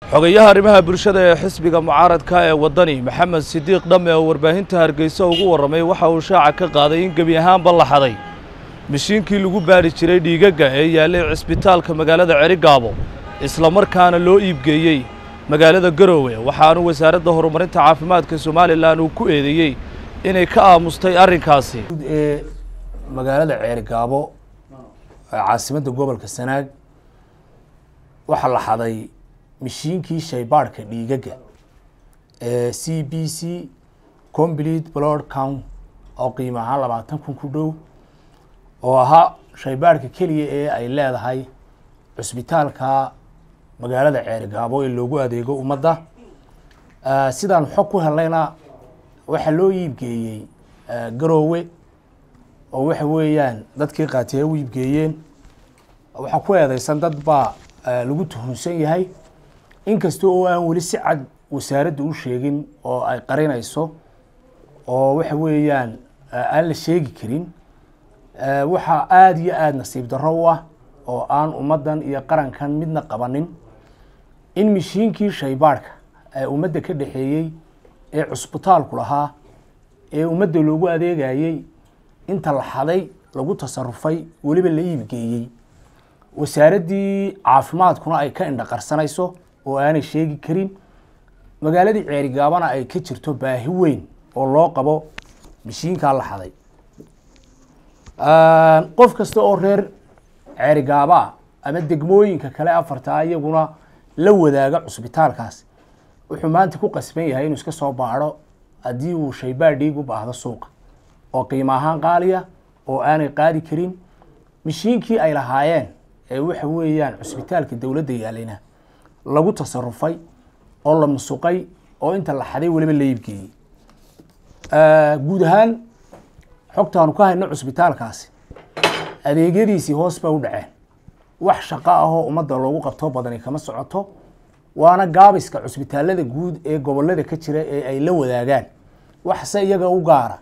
xogayaha arrimaha bulshada ee xisbiga mucaaradka ee waddani maxamed sidiiq dhamme oo warbaahinta hargeysa ugu warramay waxa uu shaaca ka qaaday in gebi ahaanba la xaday mishiinkii lagu baadhi jiray dhiigagga ee yaallay cisbitaalka magaalada cerigaabo islamarkaana loo iibgeeyey magaalada garoowe waxaanu wasaaradda horumarinta caafimaadka somalilan uu ku eedeeyey inay ka aamustay arrinkaasi ee magaalada ceerigaabo ee caasimadda gobolka sanaag waxaa la xaday mishiinkii shaybaadhka dhiigagga ee c b c complete blood count oo qiimo ahaan labaatan kun ku dhow oo ahaa shaybaadhka keliya ee ay leedahay cusbitaalka magaalada ceerigaabo ee loogu adeego ummadda sidaan xog ku helnayna waxaa loo iibgeeyey garoowe oo waxa weeyaan dadkii qaatiyay u iibgeeyeen waxaa ku eedeysan dad baa lagu tuhunsan yahay inkasta oo aan weli si cad wasaaradda u sheegin oo ay qarinayso oo waxa weeyaan aan la sheegi karin waxaa aada iyo aada nasiib darro u ah oo aan ummaddan iyo qarankan midna qabanin in mishiinkii shaybaadhka ee ummadda ka dhexeeyey ee cusbitaalku lahaa ee ummadda loogu adeegayey inta la xaday lagu tasarufay weliba la iibgeeyey wasaaraddii caafimaadkuna ay ka indhaqarsanayso oo aanay sheegi karin magaaladii ceerigaabana ay ka jirto baahi weyn oo loo qabo mishiinkaa la xaday qof kasta oo reer ceerigaabaa ama degmooyinka kale afartaa iyaguna la wadaaga cusbitaalkaas wuxuu maanta ku qasban yahay inuu iska soo baadho haddii uu shaybaadh dhiig u baahdo suuqa oo qiimo ahaan qaaliya oo aanay qaadi karin mishiinkii ay lahaayeen ee waxa weeyaan cusbitaalka dowladda yaalayna lagu tasarufay oo la musuqay oo inta la xaday weliba la iibgeeyey guud ahaan xogtaanu ka hayno cusbitaalkaasi adeegyadiisii hoos bay u dhaceen wax shaqo ahoo ummadda loogu qabto badani kama socoto waana gaabiska cusbitaalada guud ee gobolada ka jira ee ay la wadaagaan waxse iyaga u gaara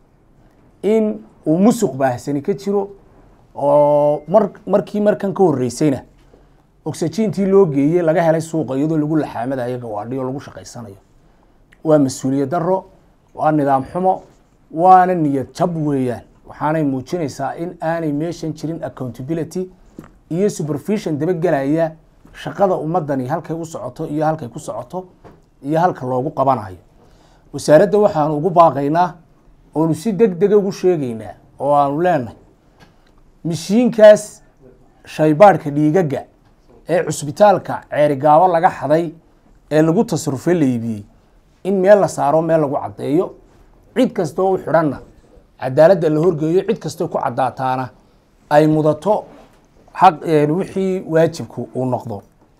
in uu musuq baahsani ka jiro oo mar markii markan ka horreysayna oxygentii loo geeyey laga helay suuqa iyadoo lagu laxaamadayo gawaadhi oo lagu shaqaysanayo waa mas-uuliyad darro waa nidaam xumo waana niyad jab weeyaan waxaanay muujinaysaa in aanay meeshan jirin accountability iyo supervision dabagelaya shaqada ummadani halkay u socoto iyo halkay ku socoto iyo halka loogu qabanayo wasaaradda waxaanu ugu baaqaynaa oonu si deg dega ugu sheegaynaa oo aanu leenahay mishiinkaas shaybaadhka dhiigagga ee cusbitaalka ceerigaabo laga xaday ee lagu tasarufay la iibiyey in meel la saaro meel lagu caddeeyo cid kasta oo u xidhanna cadaaladda la horgeeyo cid kastoo ku caddaataana ay mudato xaq wixii waajibku uu noqdo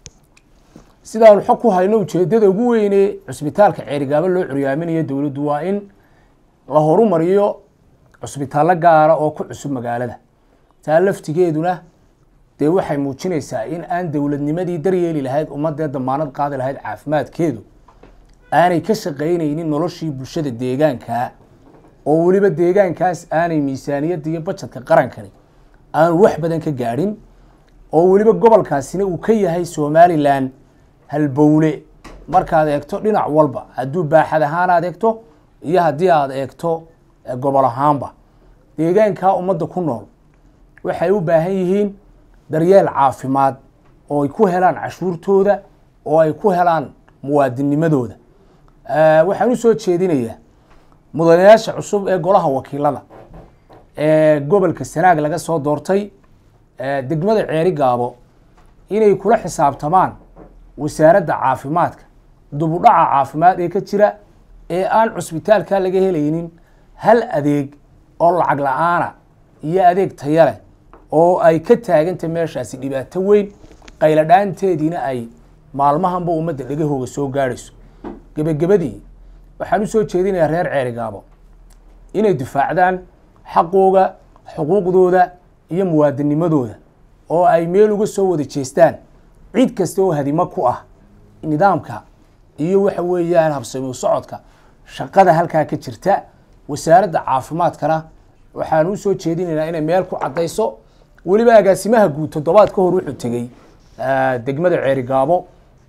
sidaanu xog ku hayno ujeedada ugu weyne cusbitaalka ceerigaabo loo curyaaminayo dowladdu waa in la horumariyo cusbitaallo gaara oo ku cusub magaalada taa laftigeeduna dee waxay muujinaysaa in aan dowladnimadii daryeeli lahayd ummadee damaanad qaadi lahayd caafimaadkeedu aanay ka shaqaynaynin noloshii bulshada deegaankaa oo weliba deegaankaas aanay miisaaniyadda iyo bajadka qarankani aanu wax badan ka gaadhin oo weliba gobolkaasina uu ka yahay somalilan halbowle markaad eegto dhinac walba hadduu baaxad ahaan aad eegto iyo haddii aad eegto gobol ahaanba deegaankaa ummadda ku nool waxay u baahan yihiin daryeel caafimaad oo ay ku helaan cashuurtooda oo ay ku helaan muwaadinimadooda waxaan u soo jeedinayaa mudanayaasha cusub ee golaha wakiilada ee gobolka sanaag laga soo doortay degmada ceeri gaabo inay kula xisaabtamaan wasaaradda caafimaadka dubudhaca caafimaad ee ka jira ee aan cusbitaalka laga helaynin hal adeeg oo lacag la-aana iyo adeeg taya leh oo ay ka taaganta meeshaasi dhibaato weyn qayladhaanteediina ay maalmahanba ummadda dhegahooga soo gaadhayso gebagabadii waxaan usoo jeedinayaa reer ceerigaabo inay difaacdaan xaqooga xuquuqdooda iyo muwaadinimadooda oo ay meel uga soo wada jeestaan cid kasta oo hadimo ku ah nidaamka iyo waxa weeyaan habsami socodka shaqada halkaa ka jirta wasaaradda caafimaadkana waxaan usoo jeedinaynaa inay meel ku caddayso weliba agaasimaha guud toddobaad ka hor wuxuu tegey degmada ceerigaabo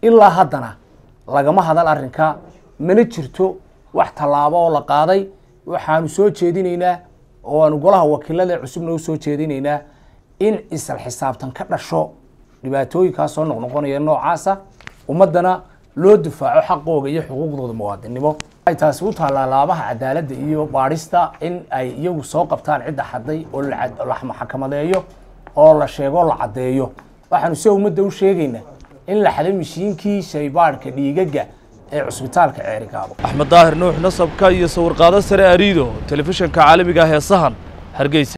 ilaa haddana lagama hadal arrinka mana jirto wax tallaabo oo la qaaday waxaanu soo jeedinaynaa oo aanu golaha wakiilada cusubna u soo jeedinaynaa in isla xisaabtan ka dhasho dhibaatooyinkaas soo noqnoqonaya noocaasa ummaddana loo difaaco xaqooga iyo xuquuqdooda muwaadinimo ay taasi u taallaa laabaha cadaaladda iyo baadhista in ay iyagu soo qabtaan cidda xaday oo la maxakamadeeyo oo la sheego la caddeeyo waxaanu se ummadda u sheegaynaa in la xaday mishiinkii shaybaadhka dhiigaga ee cusbitaalka ceerigaabo axmed daahir nuux nasabka iyo sawirqaado sare ariido telefishanka caalamiga ah ee sahan hargeysa